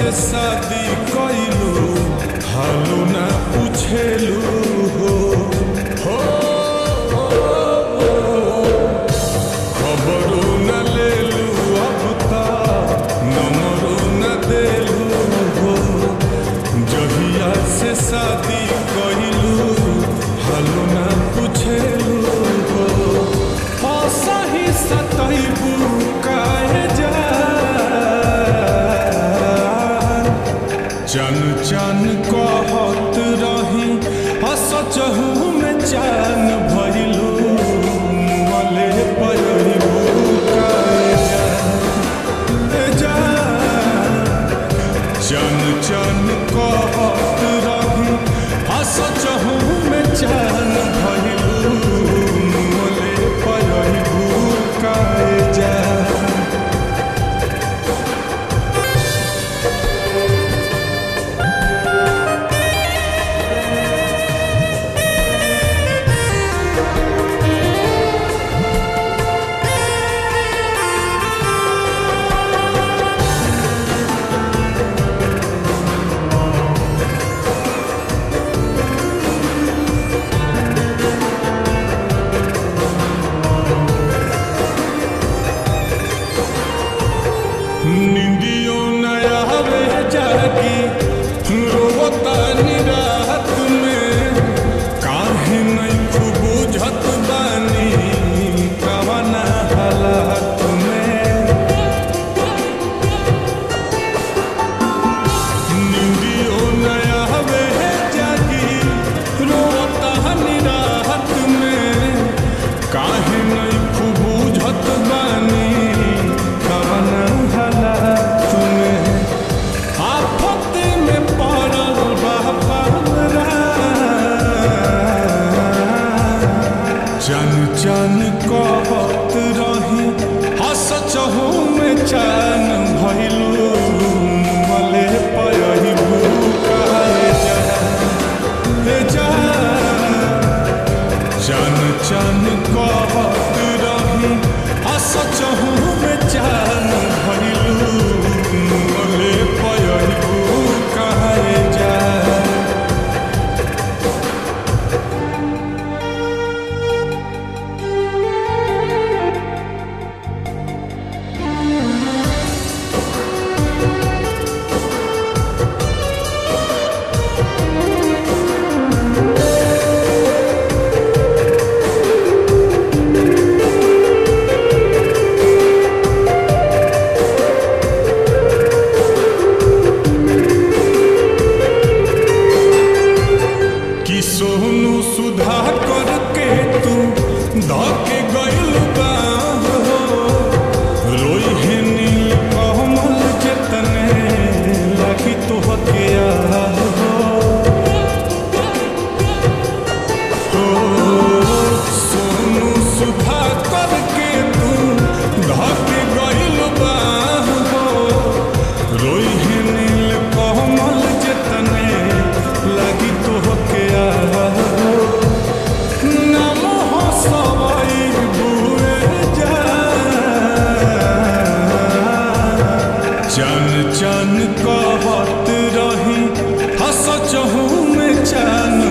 से शादी कैलू हालू ना पूछेलू हो हो खबरू न लेलू अब तक नंबरू न देलू हो जहिया से शादी कैलू हालू ना पूछेलू हो सही सतैबू काहे जा चन चन कहत रही हसचहू में चैन भइलू मले पयलू काहे जा जा चन चन कहत रही हसचहू में चैन भइलू मले पयलू काहे जा निंदियों नया वे जागी रोता निरात में काहे नहीं खूब बुझत बानी कवना हालात में निंदियों नया वे जागी रोता निरात में काहे नहीं खूब बुझत बानी कवना हालात में आफत में पड़ल बा हमरा चन चन कहत रही हस चहू में चैन भइलू मले पयलू काहे जा हे जा चन चन कहत रही हस चहू में चैन भइलू मले पयलू काहे जा कि सोनू सुधा करके तू धके गइल बा हो। रोई है नील कमल जतने लगी तोहके याद हो हो, सोनू सुधा करके तू धके गइल बा हो। रोई है नील कमल जतने लगी तोहके याद हो नाम हो सवाई बुए जा चन चन कहत रही हस चहू में चैन